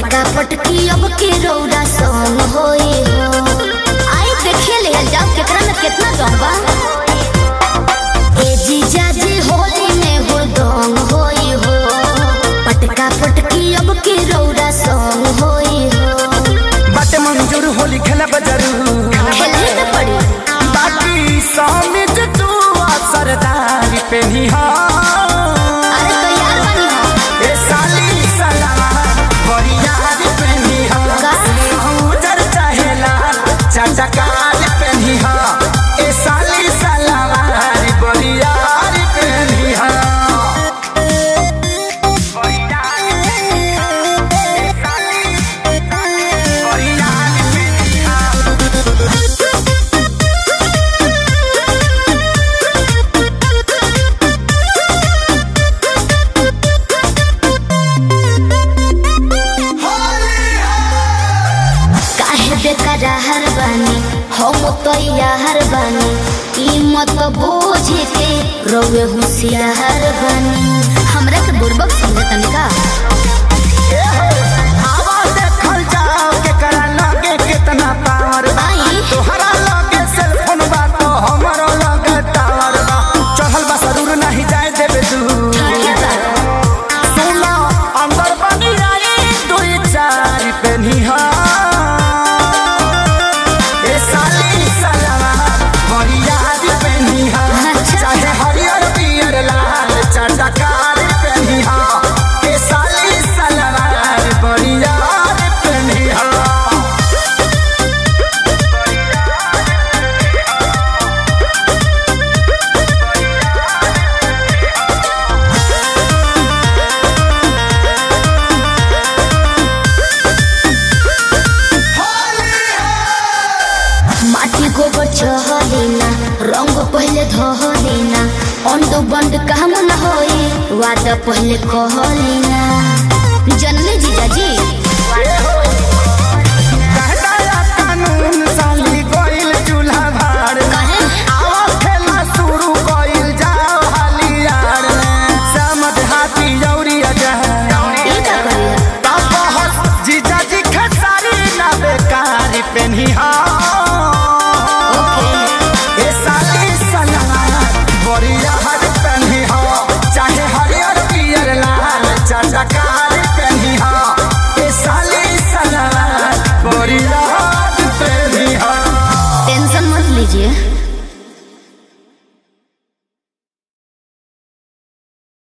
पटका पटकी अब के रौदा संग होई हो आई देखे ले जाओ केकरा में कितना दम बा ए जीजा जी होली में हो दम होई हो पटका पटकी अब के रौदा संग होई हो बाटे मंजूर होली खेला जरूर खेले न पड़ी बाकी समित तू सरदारी पे अरे तो यार बनी हो ए साली सलावा बरियार पे का? उजर चाहेला चटकार पे ए साली सलावा बरियार पे काहे बेकरार बानी हम तो यार बानी कीमत बोझ के रोवे होशियार बानी हमरा के बुर्बक समझे तनिका आवा देखल जाओ केकरा लगे कितना पावर बा आई तोहरा लगे सेलफोन बा तो हमरो लगे टावर बा चढ़ल बा जरूर नहीं जाए देबे दूर ठीक बा सुनो अंदर बनी आई दुई चार पेनी हा ए साली सलावा बरियार पेनी हा अच्छा। चाहे हरियर पियर लाल चटकार पेनी हा ए साली सलावा बरियार पेनी हा माटी गोबर चहलेना रंग पहले धहलेना अंड बंड काम न होई वादा पहले कहलेना जनले जीजा जी कहदाया कानून साली कोइल चूल्हा भाड़ कहे आवा खेला शुरू कोइल जाओ हालियार समझ हाथी जौरी अजह ई का करिया तपहस जीजा जी खेसारी ना बेकारी पेनी हा ओके ए साली सलार बरिया हर पेनी हा चाहे हरियर पियर लाल चटकार पेनी हा ए साली सलार बरिया हर पेनी हा टेंशन मत लीजिए